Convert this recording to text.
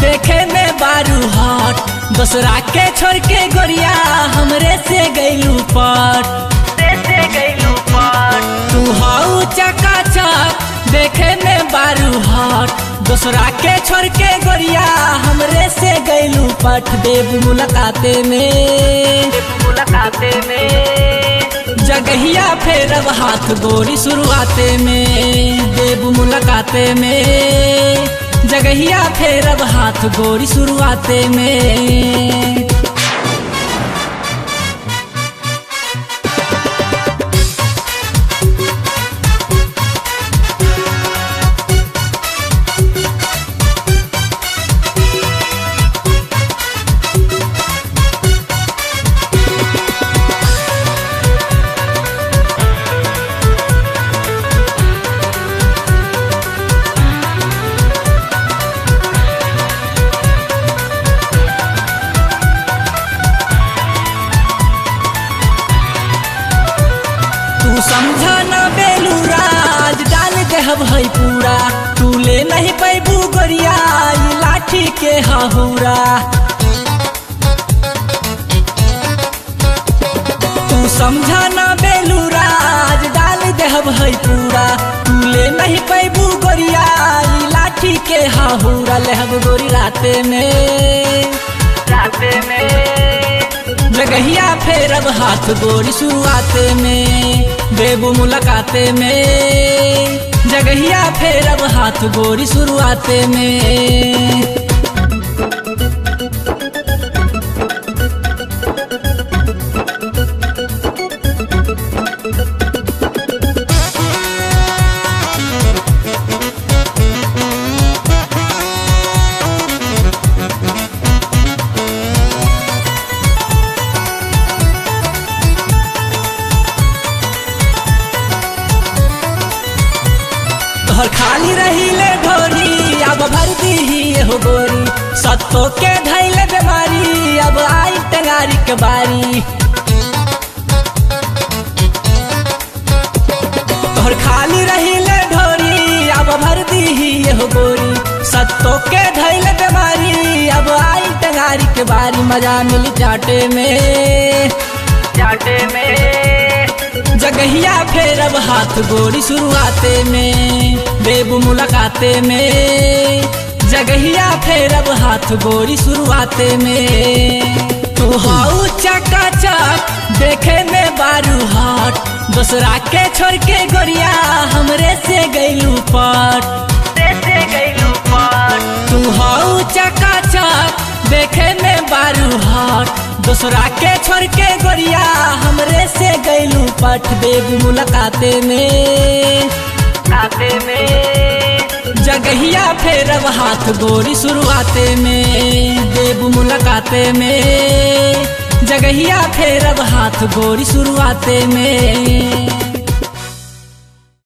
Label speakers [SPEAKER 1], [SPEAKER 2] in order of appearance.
[SPEAKER 1] देखे में बारू हट दूसरा के छोड़ के गोरिया हमरे से गईलू पट
[SPEAKER 2] से गईलू पट
[SPEAKER 1] तू हाउ चका चक देखे में बारू हट दूसरा के छोड़ के गोरिया हमरे से गईलू पट देव मुलाकाते में
[SPEAKER 2] मुलाकाते में
[SPEAKER 1] जगहिया फेरब हाथ गोरी शुरुआते में देव मुलाकाते में जगहिया फेरब हाथ गोरी शुरुआते में तू समझा ना बेलू राज डाल देहब है पूरा तू ले नहीं पैबू गोरिया ई लाठी के हहुरा तू समझा ना बेलू राज डाल देहब है पूरा तू ले नहीं पैबू गोरिया ई लाठी के हहुरा लेहब गोरी राते में
[SPEAKER 2] राते में
[SPEAKER 1] जगहिया फेरब हाथ गोरी शुरुआते में बेबू मुलाकाते में जगहिया फेरब हाथ गोरी शुरुआते में तोहर खाली रही ले ढोरी अब भर दी हो गोरी सत्तो के धैले बीमारी अब आई टंगारी के बारी तोहर खाली रही ले ढोरी अब भर दी हो गोरी सत्तो के धैले बीमारी अब आई टंगारी के बारी मजा मिली चाटे में
[SPEAKER 2] जाटे में
[SPEAKER 1] जगहिया फेरब हाथ गोरी शुरुआते में बेबू मुलाकाते में जगहिया फेरब हाथ गोरी शुरुआते में तू हाउ चका चक देखे में बारू हट दूसरा के छोड़ के गोरिया हमरे से गईलू पट
[SPEAKER 2] से गईलू पट
[SPEAKER 1] तू हाउ चका चक देखे में बारू हट दूसरा के छोड़ के गोरिया हमरे से गईलू पट देव मुलाकाते में
[SPEAKER 2] खाते में
[SPEAKER 1] जगहिया फेरब हाथ गोरी शुरुआते में देव मुलाकाते में जगहिया फेरब हाथ गोरी शुरुआते में